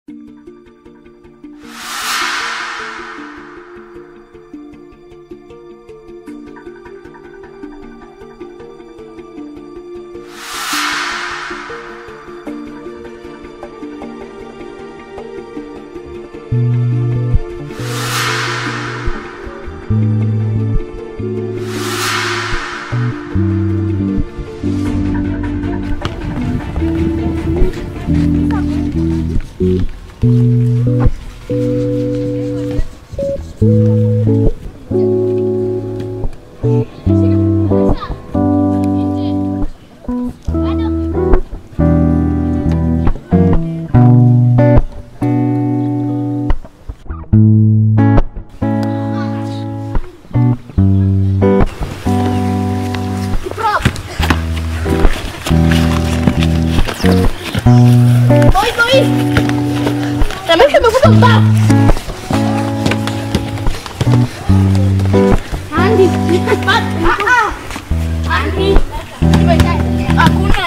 Boy, boy! Ramesha amekufa mbaya. Andy, ah ah. Andy. Hakuna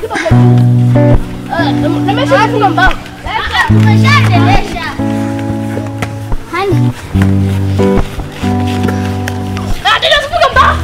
Eh, Ramesha amekufa mbaya. Tumeshaendelesha. Andy. Ah, tena kufunga mbaya.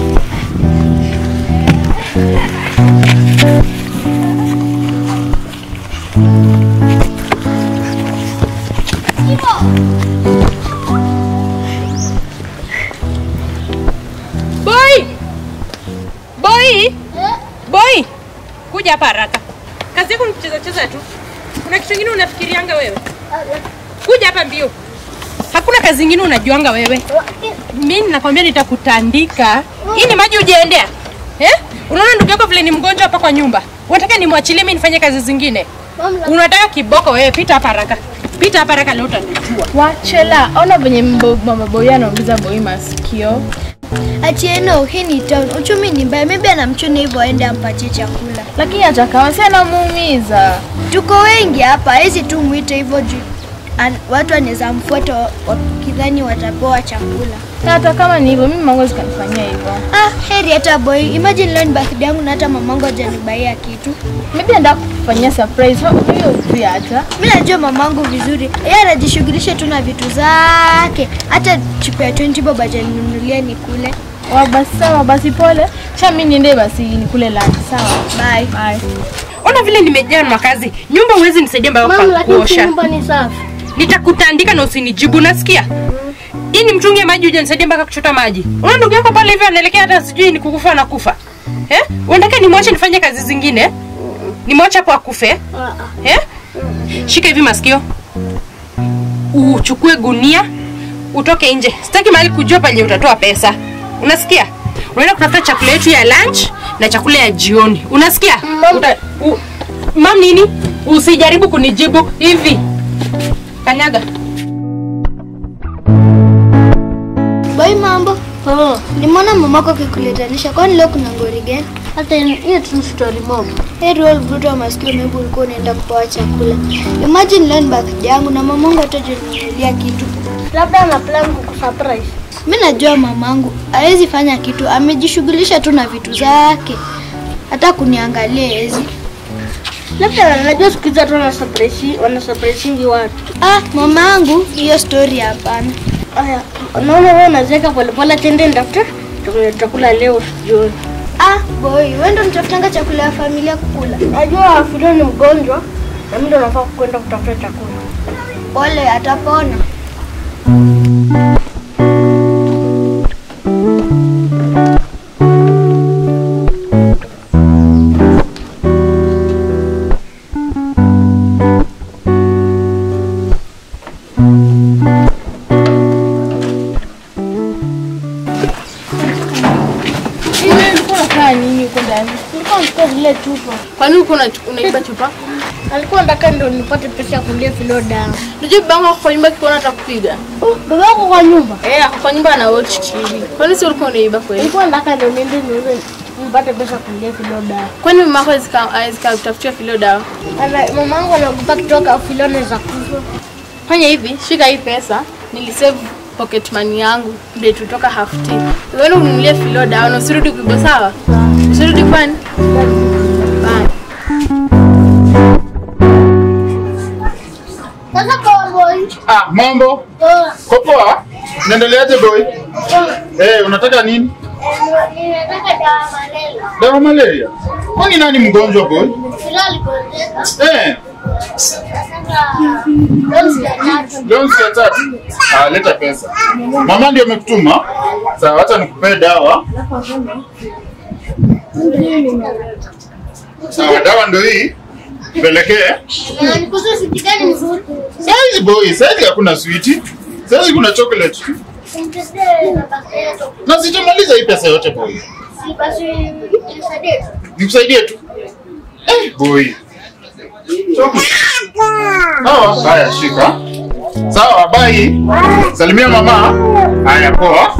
Boy! Boy! Boy! Kuja hapa haraka. Kazi yako ni kucheza cheza tu. Kuna kitu kingine unafikirianga wewe? Kuja hapa mbio. Hakuna kazi nyingine unajuanga wewe. Mimi nakwambia nitakutandika. Hii ni maji ujiendea. Eh? Unaona ndugu yako vile ni mgonjwa hapa kwa nyumba. Unataka nimwachilie mimi nifanye kazi zingine? Unataka kiboko wewe, pita hapa haraka. Pita hapa haraka leo utanijua. Wachela, ona venye mbo- mama boy anaongeza boy masikio. Atieno, hii ni town. Uchumi ni mbaya. Maybe anamchuna hivyo aende ampatie chakula. Lakini hata kama si anamuumiza. Tuko wengi hapa, hezi tu mwite hivyo juu an, watu wanaweza mfuata wa- wakidhani watapewa chakula. Na hata kama ni hivyo, mimi mango zikanifanyia hivyo. Ah, heri hata boy. Imagine leo ni birthday yangu na hata mamangu hajanibaia kitu. Maybe anataka kufanyia surprise. Ho- Hiyo pia hata. Mimi najua mamangu vizuri. Yeye anajishughulisha tu na vitu zake. Hata chupa ya 20 bob hajaninunulia nikule. Wa basi sawa, basi pole. Sha mimi niende basi nikule lunch. Sawa. Bye. Bye. Ona vile nimejaa na makazi. Nyumba huwezi nisaidia mbao kwa kuosha. ni safi. Nitakutandika na usinijibu, nasikia? Hii ni mtungi ya maji hujanisaidia mpaka kuchota maji. Unaona ndugu yako pale hivyo anaelekea hata sijui ni kukufa na kufa. Eh? Unataka nimwache nifanye kazi zingine? Nimwache hapo akufe? Eh? Shika hivi masikio. Uchukue gunia, utoke nje. Sitaki mahali kujua pale utatoa pesa. Unasikia? Unaenda kutafuta chakula yetu ya lunch na chakula ya jioni. Unasikia? Uta, u, mam nini? Usijaribu kunijibu hivi. Kanyaga. Boy, mambo. Oh, nimeona mamako akikuletanisha. Kwani leo kuna ngori gani? Hata hiyo tu story mob. Heri wewe mtoto wa maskini maybe ulikuwa unaenda kupewa chakula. Imagine leo ni birthday yangu na mamangu hatajinunulia kitu. labda ana plan kukusurprise. Mimi najua mamangu hawezi fanya kitu, amejishughulisha tu na vitu zake. Hata kuniangalia hezi. Labda anajua siku hizi watu wana surprise, wana surprisingi watu. Ah, mamangu hiyo story hapana. Aya, unaona wewe unazeeka polepole, tende ndafuta chakula leo jioni. Ah, boy, wewe ndo nitafutanga chakula ya familia kukula. Najua Fido ni mgonjwa na mimi ndo nafaa kwenda kutafuta chakula. Pole, atapona. Ile ulikuwa unakaa nini huko ndani? Nilikuwa nasikia zile chupa. Kwani uko una- unaiba chupa? Alikuwa nataka ndo nipate pesa ya kulia Fido dawa. Unajua babangu ako kwa nyumba akiona atakupiga. Oh, baba yako kwa nyumba. Eh, ako kwa nyumba ana watch TV. Kwani si ulikuwa unaiba kweli? Nilikuwa nataka ndo niende niuze nipate pesa ya kulia Fido dawa. Kwani mama yako hawezi ka- hawezi kutafutia filio dawa? Ana- Mamangu anaogopa kutoka Fido anaweza kufa. Fanya hivi, shika hii pesa, nilisave pocket money yangu ndio tutoka half tea. Uende ununulie filio dawa na usirudi kuiba sawa? Usirudi kwani? Bye. Sasa kwa boy. Ah, mambo. Kwa poa? Unaendeleaje boy? Eh, unataka nini? Ninataka dawa malaria. Dawa malaria. Kwani nani mgonjwa boy? Kila aligonjeka. Eh, Nataka dozi ya tatu. dozi ya tatu. Ah, leta pesa. Mama ndio amekutuma. Sawa, acha nikupee dawa. Sawa, dawa ndio hii. Pelekee. Na nikuze siti gani nzuri? Saizi boy, saizi hakuna switi. Saizi kuna chocolate tu. Simtesee na bakteria tu. Na sijamaliza hii pesa yote boy. Si basi nisaidie tu. Nikusaidie tu. Eh, boy. Sawa, haya shika. Sawa, bye. Salimia mama. Haya poa.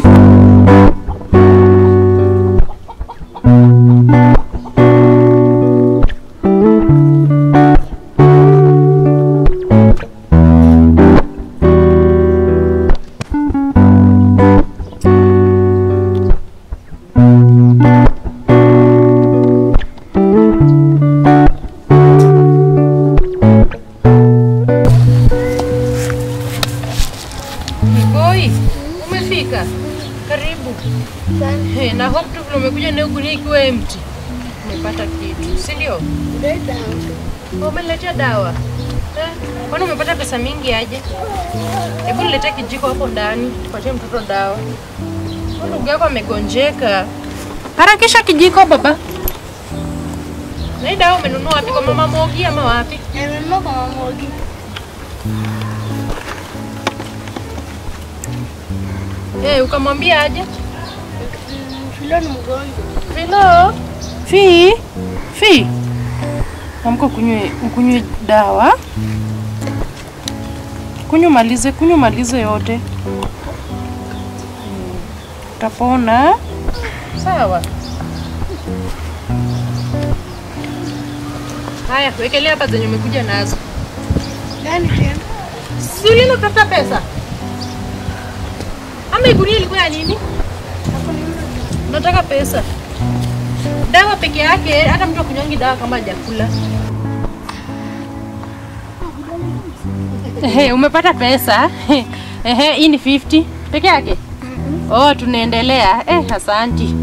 Boy, umefika? Karibu. Hey, na hope tu vile umekuja na huku ikiwa empty. Umepata kitu, si ndio? Oh, Umeletea dawa. Eh, kwani umepata pesa mingi aje? Hebu niletee kijiko hapo ndani, tupatie mtoto dawa. Huyu Ndugu yako amegonjeka. Harakisha kijiko baba. Na hii dawa umenunua wapi? Kwa mama Mogi ama wapi? Nimenunua kwa mama Ogi. Eh, ukamwambia aje? Filo ni mgonjwa. Filo. Fi. Fi. Amka kunywe ukunywe dawa. Kunywa malize, kunywa malize yote. Mm. Utapona. Sawa. Haya, wekelea hapa zenye umekuja nazo. Gani tena? Si ulienda kutafuta pesa? Ama igunia ilikuwa ya nini? Unataka pesa? Dawa peke yake, hata mtu akunywangi dawa kama hajakula. Ehe, umepata pesa? Ehe, hii ni 50 peke yake? Oh, tunaendelea. Eh, asanti.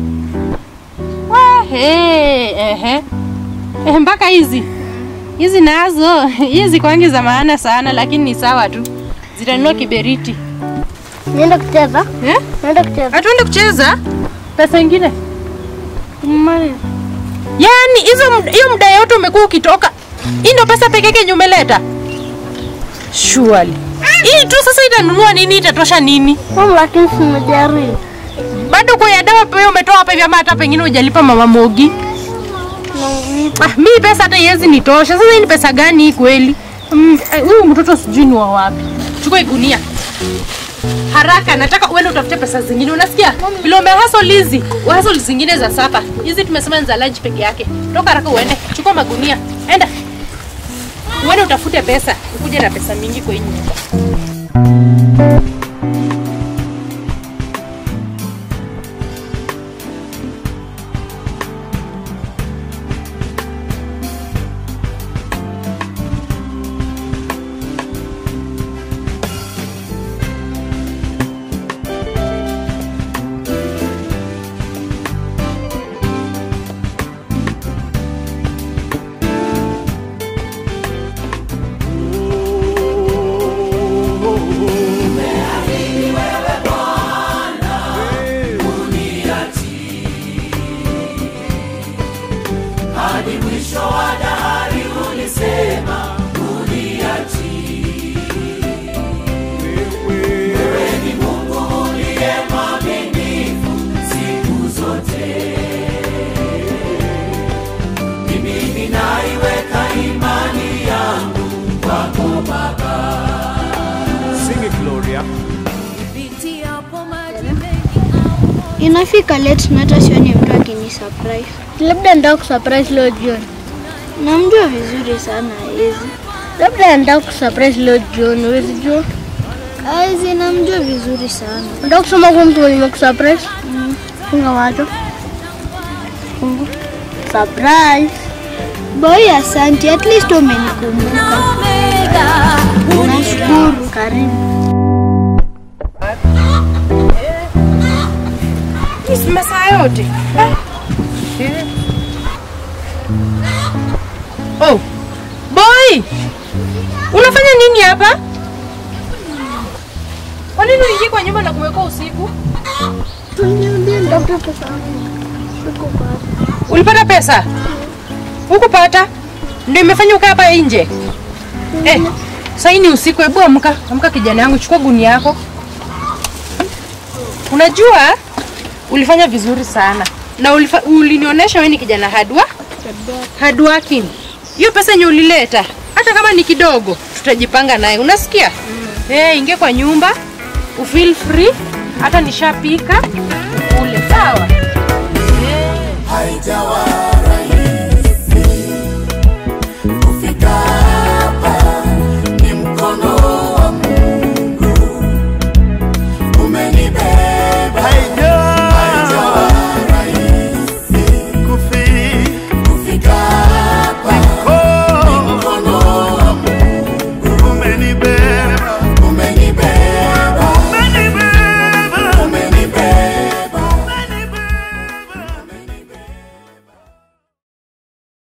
Ehe, ehe. Eh, mpaka hizi hizi nazo hizi kwangi za maana sana, lakini ni sawa tu, zitanunua kiberiti. Nienda kucheza? Eh? Nienda kucheza. Hatuende kucheza pesa ingine Mali. Yaani hizo md- hiyo muda yote umekuwa ukitoka, hii ndio pesa peke yake yenye umeleta? Surely. Hii tu sasa itanunua nini? Itatosha nini? Mama lakini simejaribu. Bado kwa ya dawa pia umetoa hapa hivi ama hata pengine hujalipa mama Mogi? Ah, mi pesa hata iwezi nitosha. Sasa hii ni pesa gani hii kweli? Mm, eh, Huyu mtoto sijui ni wa wapi. Chukua hii gunia. Haraka, nataka uende utafute pesa zingine. Unasikia? Vile umehustle hizi, hustle zingine za sapa. Hizi tumesema ni za lunch peke yake. Toka haraka uende. Chukua magunia. Enda. Uende utafute pesa. Ukuje na pesa mingi kwa hii nyumba. Sing it, Gloria. Inafika late na hata sioni mtu akini surprise. Labda ndio kusurprise leo jioni. Namjua vizuri sana hizi. Labda ndio kusurprise leo jioni, huwezi jua. Hizi namjua vizuri sana. Ndio kusema kwa mtu mwenye kusurprise. Funga macho. Funga. Surprise. Boy, asante. At least umenikumbuka. Omega, karibu. Eh. Hii si masaa yote. Eh. Eh. Oh. Boy! Unafanya nini hapa? Kwa nini uingie kwa nyumba na kumweka usiku? Ulipata pesa? Hukupata? Ndio imefanya ukaa hapa nje. Eh, sasa hii ni usiku, hebu amka, amka kijana yangu, chukua guni yako. Unajua ulifanya vizuri sana na ulifa, ulinionyesha wewe ni kijana hardwa hardworking. Hiyo pesa yenye ulileta hata kama ni kidogo, tutajipanga naye, unasikia? Mm. Eh, ingia kwa nyumba ufeel free, hata nishapika ule, sawa? haijawa